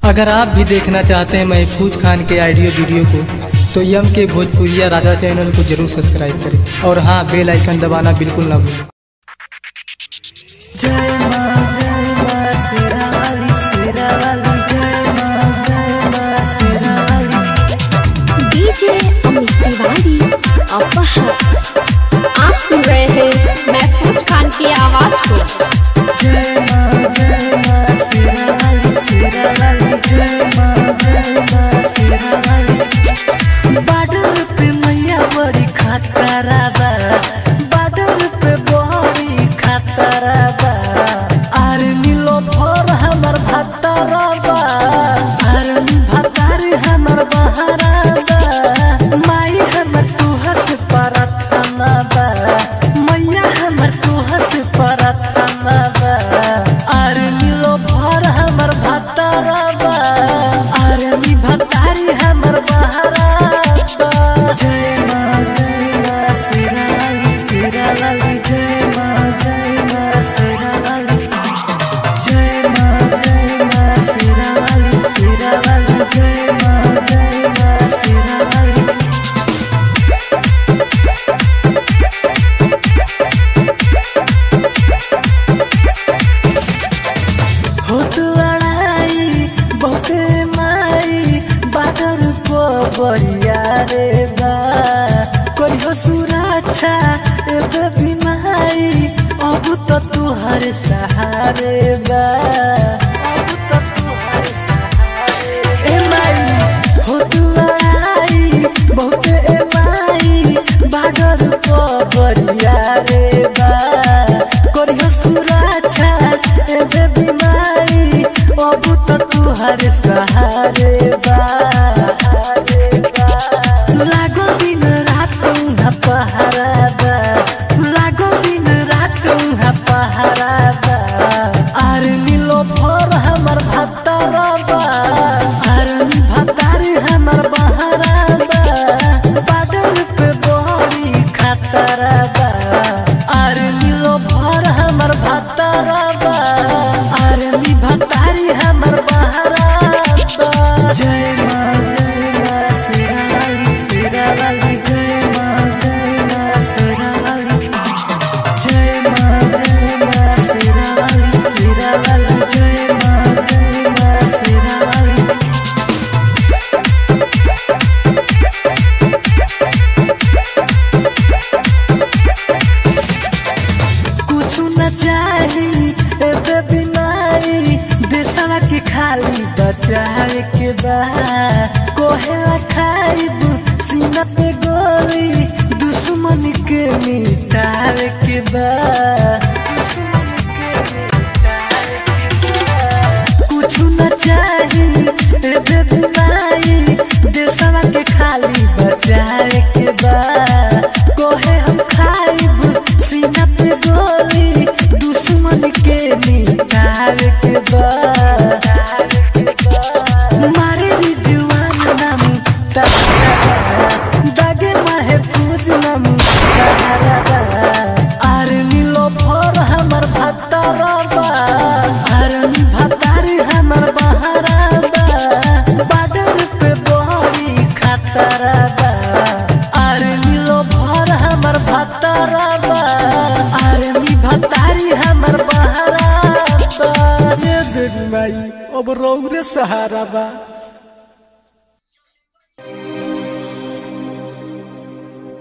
अगर आप भी देखना चाहते हैं महफूज खान के ऑडियो वीडियो को तो यम के भोजपुरिया राजा चैनल को जरूर सब्सक्राइब करें और हाँ बेल आइकन दबाना बिल्कुल ना भूलें जय माँ जय माँ शेरा वाली शेरा वाली जय माँ जय माँ शेरा वाली डीजे अमित तिवारी अपहर आप सुन रहे हैं महफूज खान की आवाज को जय माँ जय माँ शेरा वाली शेरा वाली जय माँ जय माँ शेरा वाली बाडर पे मैया बड़ी खतरा बा बाडर पे बड़ी खतरा बा आर्मी लो भर हमर भतरा बा आर्मी भतारी हमर बहरा बा माई हमर तुहस परथना बा मैया हमर तुहस परथना बा आर्मी लो भर हमर भतरा बा आर्मी भतारी हमर बहरा बा जय माँ जय माँ शेरा वाली शेरा वाली जय माँ जय माँ शेरा वाली जय माँ जय माँ शेरा वाली शेरा वाली जय माँ जय माँ शेरा वाली होत लड़ाई बहुत माई बादर को बढ़िया रे बा कोई हो सुरक्षा एगो बीमारी अब तो तुहर सहारे बा अब तो तुहर सहारे ए माई होत लड़ाई बहुत ए माई बादर को बढ़िया रे बा कोई हो सुरक्षा एबे बीमारी अब तो तुहर सहारे बा लागो दिन रात उहाँ पहरा बा लागो दिन रात उहाँ पहरा बा आर्मी लो भर हमर भतरा बा आर्मी भतारी हमर बहरा बा बादल पे बड़ी खतरा बा आर्मी लो भर हमर भतरा बा आर्मी भतारी हमर बहरा बा जय माँ जय माँ शेरा वाली शेरा वाली जय माँ जय माँ शेरा वाली जय माँ जय माँ शेरा वाली शेरा वाली जय माँ जय माँ शेरा वाली कुछ न चाही एबे बीमारी देशवा के खाली बचावे के बा कोहेला खाइब सीना पे गोली दुश्मन के मिटावे के बा दुश्मन के मिटावे के बा कुछ न चाही एबे बीमारी देशवा के खाली बचावे के बा कोहे हम खाइब सीना पे गोली दुश्मन के मिटावे के बा मारे भी जुआन नाम तहरा दागे माहे पूज नाम तहरा आर्मी लो भर हमर भतरा बा आर्मी भतारी हमर बहरा बा बादर पे बड़ी खतरा बा आर्मी लो भर हमर भतरा बा आर्मी भतारी हमर बहरा बा ये देवी माई अब रौरे सहारा बा